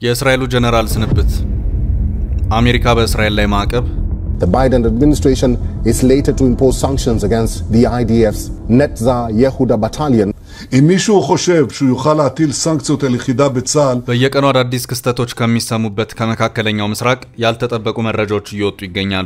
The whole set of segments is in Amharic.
የእስራኤሉ ጀነራል ስንብት፣ አሜሪካ በእስራኤል ላይ ማዕቀብ፣ The Biden administration is later to impose sanctions against the IDF's Netza Yehuda battalion. אם מישהו חושב שהוא יוכל להטיל סנקציות על יחידה בצה"ל, በየቀኑ አዳዲስ ክስተቶች ከሚሰሙበት ከመካከለኛው ምስራቅ ያልተጠበቁ መረጃዎች እየወጡ ይገኛሉ።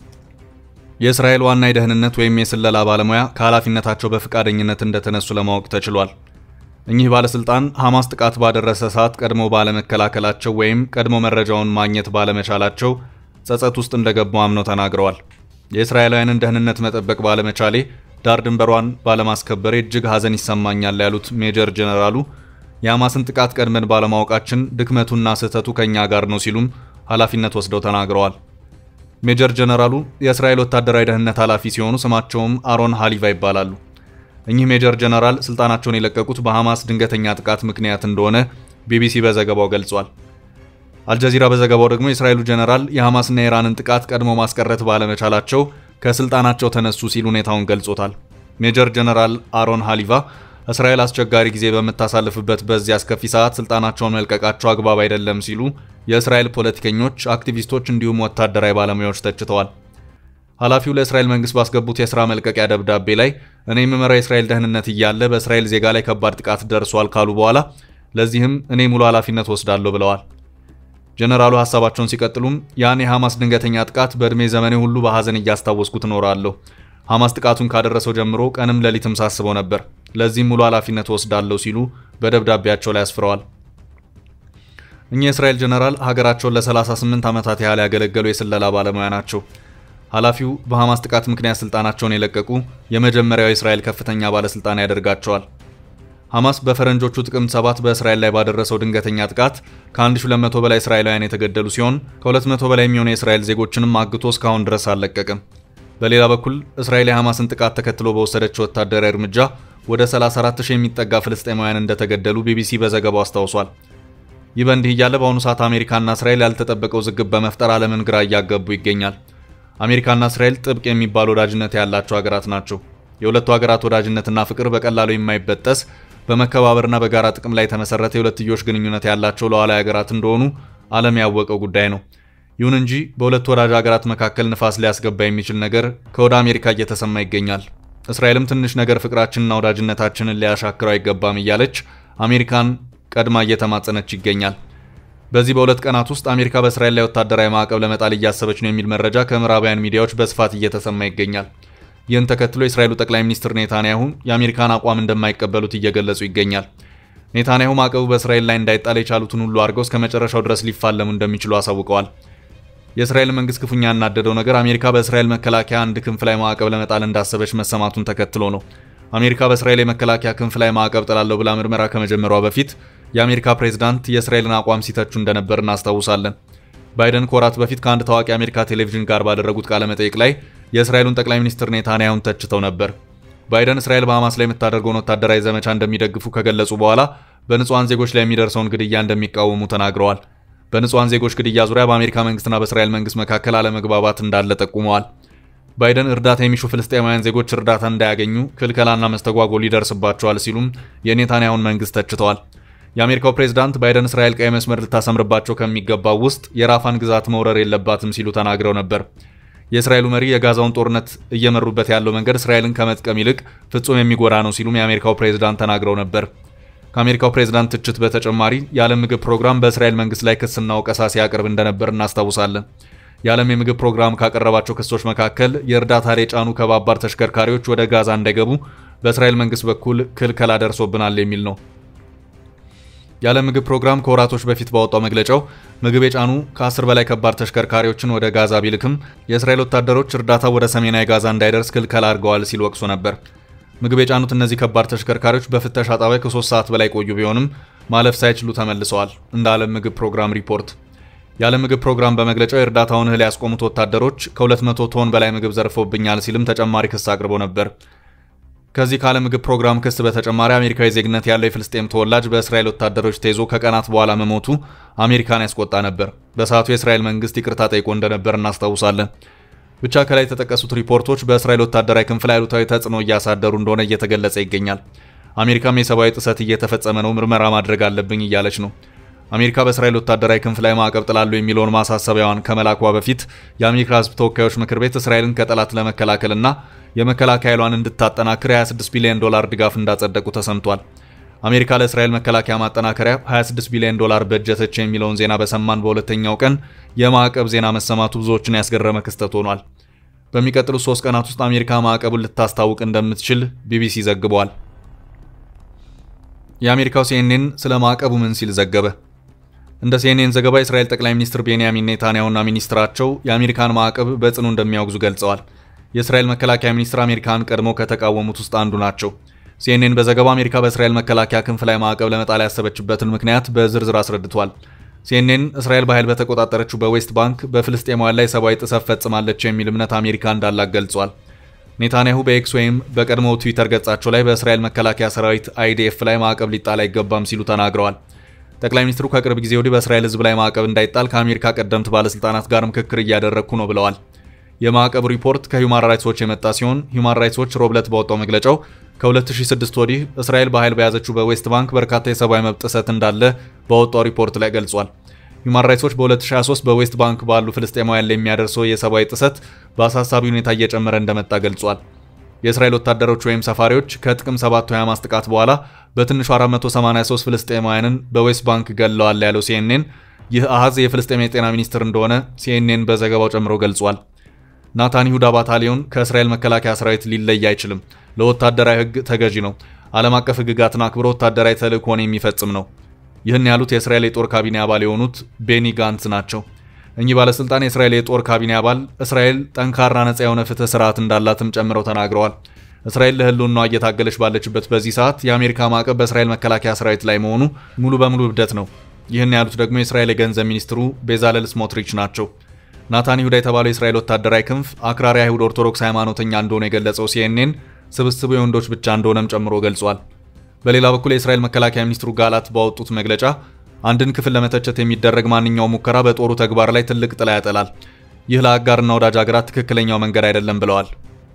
የእስራኤል ዋና የደህንነት ወይም የስለላ ባለሙያ ከኃላፊነታቸው በፈቃደኝነት እንደተነሱ ለማወቅ ተችሏል። እኚህ ባለስልጣን ሐማስ ጥቃት ባደረሰ ሰዓት ቀድመው ባለመከላከላቸው ወይም ቀድሞ መረጃውን ማግኘት ባለመቻላቸው ጸጸት ውስጥ እንደገቡ አምነው ተናግረዋል። የእስራኤላውያንን ደህንነት መጠበቅ ባለመቻሌ ዳር ድንበሯን ባለማስከበሬ እጅግ ሐዘን ይሰማኛል ያሉት ሜጀር ጀነራሉ የሐማስን ጥቃት ቀድመን ባለማወቃችን ድክመቱና ስህተቱ ከእኛ ጋር ነው ሲሉም ኃላፊነት ወስደው ተናግረዋል። ሜጀር ጀነራሉ የእስራኤል ወታደራዊ ደህንነት ኃላፊ ሲሆኑ ስማቸውም አሮን ሃሊቫ ይባላሉ። እኚህ ሜጀር ጀነራል ስልጣናቸውን የለቀቁት በሐማስ ድንገተኛ ጥቃት ምክንያት እንደሆነ ቢቢሲ በዘገባው ገልጿል። አልጀዚራ በዘገባው ደግሞ የእስራኤሉ ጀነራል የሐማስና የኢራንን ጥቃት ቀድሞ ማስቀረት ባለመቻላቸው ከስልጣናቸው ተነሱ ሲል ሁኔታውን ገልጾታል። ሜጀር ጀነራል አሮን ሃሊቫ እስራኤል አስቸጋሪ ጊዜ በምታሳልፍበት በዚህ አስከፊ ሰዓት ስልጣናቸውን መልቀቃቸው አግባብ አይደለም ሲሉ የእስራኤል ፖለቲከኞች፣ አክቲቪስቶች እንዲሁም ወታደራዊ ባለሙያዎች ተችተዋል። ኃላፊው ለእስራኤል መንግስት ባስገቡት የሥራ መልቀቂያ ደብዳቤ ላይ እኔ የምመራው የእስራኤል ደህንነት እያለ በእስራኤል ዜጋ ላይ ከባድ ጥቃት ደርሷል ካሉ በኋላ ለዚህም እኔ ሙሉ ኃላፊነት ወስዳለሁ ብለዋል። ጀነራሉ ሀሳባቸውን ሲቀጥሉም ያን የሐማስ ድንገተኛ ጥቃት በዕድሜ ዘመኔ ሁሉ በሐዘን እያስታወስኩት እኖራለሁ። ሐማስ ጥቃቱን ካደረሰው ጀምሮ ቀንም ሌሊትም ሳስበው ነበር። ለዚህም ሙሉ ኃላፊነት ወስዳለሁ ሲሉ በደብዳቤያቸው ላይ አስፍረዋል። እኚህ የእስራኤል ጀነራል ሀገራቸውን ለ38 ዓመታት ያህል ያገለገሉ የስለላ ባለሙያ ናቸው። ኃላፊው በሐማስ ጥቃት ምክንያት ስልጣናቸውን የለቀቁ የመጀመሪያው የእስራኤል ከፍተኛ ባለስልጣን ያደርጋቸዋል። ሐማስ በፈረንጆቹ ጥቅምት 7 በእስራኤል ላይ ባደረሰው ድንገተኛ ጥቃት ከ1200 በላይ እስራኤላውያን የተገደሉ ሲሆን ከ200 በላይ የሚሆኑ የእስራኤል ዜጎችንም አግቶ እስካሁን ድረስ አልለቀቅም። በሌላ በኩል እስራኤል የሐማስን ጥቃት ተከትሎ በወሰደችው ወታደራዊ እርምጃ ወደ 34000 የሚጠጋ ፍልስጤማውያን እንደተገደሉ ቢቢሲ በዘገባው አስታውሷል። ይህ በእንዲህ እያለ በአሁኑ ሰዓት አሜሪካና እስራኤል ያልተጠበቀ ውዝግብ በመፍጠር ዓለምን ግራ እያጋቡ ይገኛል። አሜሪካና እስራኤል ጥብቅ የሚባል ወዳጅነት ያላቸው ሀገራት ናቸው። የሁለቱ ሀገራት ወዳጅነትና ፍቅር በቀላሉ የማይበጠስ በመከባበርና በጋራ ጥቅም ላይ የተመሰረተ የሁለትዮሽ ግንኙነት ያላቸው ሉዓላዊ ሀገራት እንደሆኑ ዓለም ያወቀው ጉዳይ ነው። ይሁን እንጂ በሁለቱ ወዳጅ ሀገራት መካከል ንፋስ ሊያስገባ የሚችል ነገር ከወደ አሜሪካ እየተሰማ ይገኛል። እስራኤልም ትንሽ ነገር ፍቅራችንና ወዳጅነታችንን ሊያሻክረው አይገባም እያለች አሜሪካን ቀድማ እየተማጸነች ይገኛል። በዚህ በሁለት ቀናት ውስጥ አሜሪካ በእስራኤል ላይ ወታደራዊ ማዕቀብ ለመጣል እያሰበች ነው የሚል መረጃ ከምዕራባውያን ሚዲያዎች በስፋት እየተሰማ ይገኛል። ይህን ተከትሎ የእስራኤሉ ጠቅላይ ሚኒስትር ኔታንያሁ የአሜሪካን አቋም እንደማይቀበሉት እየገለጹ ይገኛል። ኔታንያሁ ማዕቀቡ በእስራኤል ላይ እንዳይጣል የቻሉትን ሁሉ አድርገው እስከ መጨረሻው ድረስ ሊፋለሙ እንደሚችሉ አሳውቀዋል። የእስራኤል መንግስት ክፉኛ ያናደደው ነገር አሜሪካ በእስራኤል መከላከያ አንድ ክንፍ ላይ ማዕቀብ ለመጣል እንዳሰበች መሰማቱን ተከትሎ ነው። አሜሪካ በእስራኤል የመከላከያ ክንፍ ላይ ማዕቀብ ጥላለሁ ብላ ምርመራ ከመጀመሯ በፊት የአሜሪካ ፕሬዝዳንት የእስራኤልን አቋም ሲተቹ እንደነበር እናስታውሳለን። ባይደን ከወራት በፊት ከአንድ ታዋቂ የአሜሪካ ቴሌቪዥን ጋር ባደረጉት ቃለ መጠይቅ ላይ የእስራኤሉን ጠቅላይ ሚኒስትር ኔታንያሁን ተችተው ነበር። ባይደን እስራኤል በሐማስ ላይ የምታደርገውን ወታደራዊ ዘመቻ እንደሚደግፉ ከገለጹ በኋላ በንጹሐን ዜጎች ላይ የሚደርሰውን ግድያ እንደሚቃወሙ ተናግረዋል። በንጹሐን ዜጎች ግድያ ዙሪያ በአሜሪካ መንግስትና በእስራኤል መንግስት መካከል አለመግባባት እንዳለ ጠቁመዋል። ባይደን እርዳታ የሚሹ ፍልስጤማውያን ዜጎች እርዳታ እንዳያገኙ ክልከላና መስተጓጎል ይደርስባቸዋል ሲሉም የኔታንያሁን መንግስት ተችተዋል። የአሜሪካው ፕሬዝዳንት ባይደን እስራኤል ቀይ መስመር ልታሰምርባቸው ከሚገባው ውስጥ የራፋን ግዛት መውረር የለባትም ሲሉ ተናግረው ነበር። የእስራኤሉ መሪ የጋዛውን ጦርነት እየመሩበት ያለው መንገድ እስራኤልን ከመጥቀም ይልቅ ፍጹም የሚጎዳ ነው ሲሉም የአሜሪካው ፕሬዝዳንት ተናግረው ነበር። ከአሜሪካው ፕሬዝዳንት ትችት በተጨማሪ የዓለም ምግብ ፕሮግራም በእስራኤል መንግስት ላይ ክስና ወቀሳ ሲያቀርብ እንደነበር እናስታውሳለን። የዓለም የምግብ ፕሮግራም ካቀረባቸው ክሶች መካከል የእርዳታ የጫኑ ከባባድ ተሽከርካሪዎች ወደ ጋዛ እንዳይገቡ በእስራኤል መንግስት በኩል ክልከላ ደርሶብናል የሚል ነው። የዓለም ምግብ ፕሮግራም ከወራቶች በፊት ባወጣው መግለጫው ምግብ የጫኑ ከ10 በላይ ከባድ ተሽከርካሪዎች ወደ ጋዛ ቢልክም የእስራኤል ወታደሮች እርዳታ ወደ ሰሜናዊ ጋዛ እንዳይደርስ ክልከላ አድርገዋል ሲል ወቅሶ ነበር። ምግብ የጫኑት እነዚህ ከባድ ተሽከርካሪዎች በፍተሻ ጣቢያ ከ3 ሰዓት በላይ ቆዩ ቢሆንም ማለፍ ሳይችሉ ተመልሰዋል። እንደ ዓለም ምግብ ፕሮግራም ሪፖርት የዓለም ምግብ ፕሮግራም በመግለጫው የእርዳታውን እህል ያስቆሙት ወታደሮች ከ200 ቶን በላይ ምግብ ዘርፈውብኛል ሲልም ተጨማሪ ክስ አቅርቦ ነበር። ከዚህ ከዓለም ምግብ ፕሮግራም ክስ በተጨማሪ አሜሪካዊ ዜግነት ያለው የፍልስጤም ተወላጅ በእስራኤል ወታደሮች ተይዞ ከቀናት በኋላ መሞቱ አሜሪካን ያስቆጣ ነበር። በሰዓቱ የእስራኤል መንግስት ይቅርታ ጠይቆ እንደነበር እናስታውሳለን። ብቻ ከላይ የተጠቀሱት ሪፖርቶች በእስራኤል ወታደራዊ ክንፍ ላይ አሉታዊ ተጽዕኖ እያሳደሩ እንደሆነ እየተገለጸ ይገኛል። አሜሪካም የሰብአዊ ጥሰት እየተፈጸመ ነው፣ ምርመራ ማድረግ አለብኝ እያለች ነው። አሜሪካ በእስራኤል ወታደራዊ ክንፍ ላይ ማዕቀብ ጥላሉ የሚለውን ማሳሰቢያዋን ከመላኳ በፊት የአሜሪካ ሕዝብ ተወካዮች ምክር ቤት እስራኤልን ከጠላት ለመከላከልና የመከላከያ ኃይሏን እንድታጠናክር 26 ቢሊዮን ዶላር ድጋፍ እንዳጸደቁ ተሰምቷል። አሜሪካ ለእስራኤል መከላከያ ማጠናከሪያ 26 ቢሊዮን ዶላር በጀተች የሚለውን ዜና በሰማን በሁለተኛው ቀን የማዕቀብ ዜና መሰማቱ ብዙዎችን ያስገረመ ክስተት ሆኗል። በሚቀጥሉት ሶስት ቀናት ውስጥ አሜሪካ ማዕቀቡን ልታስታውቅ እንደምትችል ቢቢሲ ዘግቧል። የአሜሪካው ሲኤንኤን ስለ ማዕቀቡ ምን ሲል ዘገበ? እንደ ሲኤንኤን ዘገባ የእስራኤል ጠቅላይ ሚኒስትር ቤንያሚን ኔታንያሁና ሚኒስትራቸው የአሜሪካን ማዕቀብ በጽኑ እንደሚያወግዙ ገልጸዋል። የእስራኤል መከላከያ ሚኒስትር አሜሪካን ቀድሞ ከተቃወሙት ውስጥ አንዱ ናቸው። ሲኤንኤን በዘገባው አሜሪካ በእስራኤል መከላከያ ክንፍ ላይ ማዕቀብ ለመጣል ያሰበችበትን ምክንያት በዝርዝር አስረድቷል። ሲኤንኤን እስራኤል በኃይል በተቆጣጠረችው በዌስት ባንክ በፍልስጤማውያን ላይ ሰብአዊ ጥሰት ፈጽማለች የሚል እምነት አሜሪካ እንዳላት ገልጿል። ኔታንያሁ በኤክስ ወይም በቀድሞው ትዊተር ገጻቸው ላይ በእስራኤል መከላከያ ሰራዊት አይዲኤፍ ላይ ማዕቀብ ሊጣል አይገባም ሲሉ ተናግረዋል። ጠቅላይ ሚኒስትሩ ከቅርብ ጊዜ ወዲህ በእስራኤል ሕዝብ ላይ ማዕቀብ እንዳይጣል ከአሜሪካ ቀደምት ባለስልጣናት ጋር ምክክር እያደረግኩ ነው ብለዋል። የማዕቀብ ሪፖርት ከሂውማን ራይትስ ዎች የመጣ ሲሆን ሂውማን ራይትስ ዎች ሮብለት ባወጣው መግለጫው ከ2006 ወዲህ እስራኤል በኃይል በያዘችው በዌስት ባንክ በርካታ የሰብአዊ መብት ጥሰት እንዳለ ባወጣው ሪፖርት ላይ ገልጿል። ሂውማን ራይትስ ዎች በ2023 በዌስት ባንክ ባሉ ፍልስጤማውያን ላይ የሚያደርሰው የሰብአዊ ጥሰት በአሳሳቢ ሁኔታ እየጨመረ እንደመጣ ገልጿል። የእስራኤል ወታደሮች ወይም ሰፋሪዎች ከጥቅም 7 የሐማስ ጥቃት በኋላ በትንሹ 483 ፍልስጤማውያንን በዌስት ባንክ ገለዋል ያለው ሲኤንኤን ይህ አሃዝ የፍልስጤም የጤና ሚኒስትር እንደሆነ ሲኤንኤን በዘገባው ጨምሮ ገልጿል። ናታን ይሁዳ ባታሊዮን ከእስራኤል መከላከያ ሰራዊት ሊለይ አይችልም። ለወታደራዊ ሕግ ተገዢ ነው። ዓለም አቀፍ ሕግጋትን አክብሮ ወታደራዊ ተልእኮን የሚፈጽም ነው። ይህን ያሉት የእስራኤል የጦር ካቢኔ አባል የሆኑት ቤኒ ጋንትስ ናቸው። እኚህ ባለስልጣን የእስራኤል የጦር ካቢኔ አባል እስራኤል ጠንካራ ነጻ የሆነ ፍትህ ስርዓት እንዳላትም ጨምረው ተናግረዋል። እስራኤል ለህልውናዋ እየታገለች ባለችበት በዚህ ሰዓት የአሜሪካ ማዕቀብ በእስራኤል መከላከያ ሰራዊት ላይ መሆኑ ሙሉ በሙሉ እብደት ነው። ይህን ያሉት ደግሞ የእስራኤል የገንዘብ ሚኒስትሩ ቤዛለል ስሞትሪች ናቸው። ናታን ይሁዳ የተባለው የእስራኤል ወታደራዊ ክንፍ አክራሪ አይሁድ ኦርቶዶክስ ሃይማኖተኛ እንደሆነ የገለጸው ሲኤንኤን ስብስቡ የወንዶች ብቻ እንደሆነም ጨምሮ ገልጿል። በሌላ በኩል የእስራኤል መከላከያ ሚኒስትሩ ጋላት ባወጡት መግለጫ አንድን ክፍል ለመተቸት የሚደረግ ማንኛውም ሙከራ በጦሩ ተግባር ላይ ትልቅ ጥላ ያጠላል። ይህ ለአጋርና ወዳጅ ሀገራት ትክክለኛው መንገድ አይደለም ብለዋል።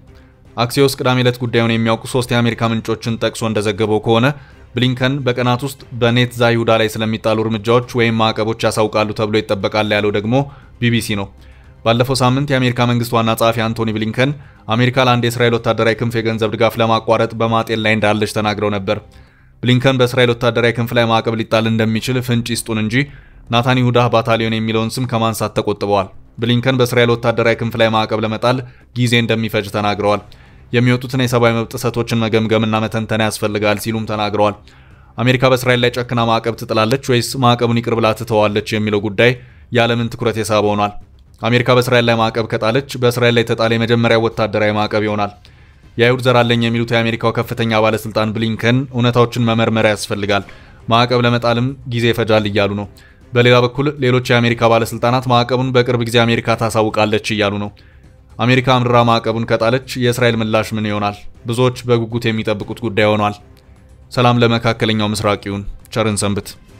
አክሲዮስ ቅዳሜ ዕለት ጉዳዩን የሚያውቁ ሶስት የአሜሪካ ምንጮችን ጠቅሶ እንደዘገበው ከሆነ ብሊንከን በቀናት ውስጥ በኔት ዛይሁዳ ላይ ስለሚጣሉ እርምጃዎች ወይም ማዕቀቦች ያሳውቃሉ ተብሎ ይጠበቃል ያለው ደግሞ ቢቢሲ ነው። ባለፈው ሳምንት የአሜሪካ መንግስት ዋና ጸሐፊ አንቶኒ ብሊንከን አሜሪካ ለአንድ የእስራኤል ወታደራዊ ክንፍ የገንዘብ ድጋፍ ለማቋረጥ በማጤን ላይ እንዳለች ተናግረው ነበር። ብሊንከን በእስራኤል ወታደራዊ ክንፍ ላይ ማዕቀብ ሊጣል እንደሚችል ፍንጭ ይስጡን እንጂ ናታን ይሁዳ ባታሊዮን የሚለውን ስም ከማንሳት ተቆጥበዋል። ብሊንከን በእስራኤል ወታደራዊ ክንፍ ላይ ማዕቀብ ለመጣል ጊዜ እንደሚፈጅ ተናግረዋል። የሚወጡትን የሰብአዊ መብት ጥሰቶችን መገምገምና መተንተን ያስፈልጋል ሲሉም ተናግረዋል። አሜሪካ በእስራኤል ላይ ጨክና ማዕቀብ ትጥላለች ወይስ ማዕቀቡን ይቅር ብላ ትተዋለች የሚለው ጉዳይ የዓለምን ትኩረት የሳበ ሆኗል። አሜሪካ በእስራኤል ላይ ማዕቀብ ከጣለች በእስራኤል ላይ የተጣለ የመጀመሪያው ወታደራዊ ማዕቀብ ይሆናል። የአይሁድ ዘር አለኝ የሚሉት የአሜሪካው ከፍተኛ ባለስልጣን ብሊንከን እውነታዎችን መመርመር ያስፈልጋል፣ ማዕቀብ ለመጣልም ጊዜ ይፈጃል እያሉ ነው። በሌላ በኩል ሌሎች የአሜሪካ ባለስልጣናት ማዕቀቡን በቅርብ ጊዜ አሜሪካ ታሳውቃለች እያሉ ነው። አሜሪካ አምርራ ማዕቀቡን ከጣለች የእስራኤል ምላሽ ምን ይሆናል? ብዙዎች በጉጉት የሚጠብቁት ጉዳይ ሆኗል። ሰላም ለመካከለኛው ምስራቅ ይሁን። ቸርን ሰንብት።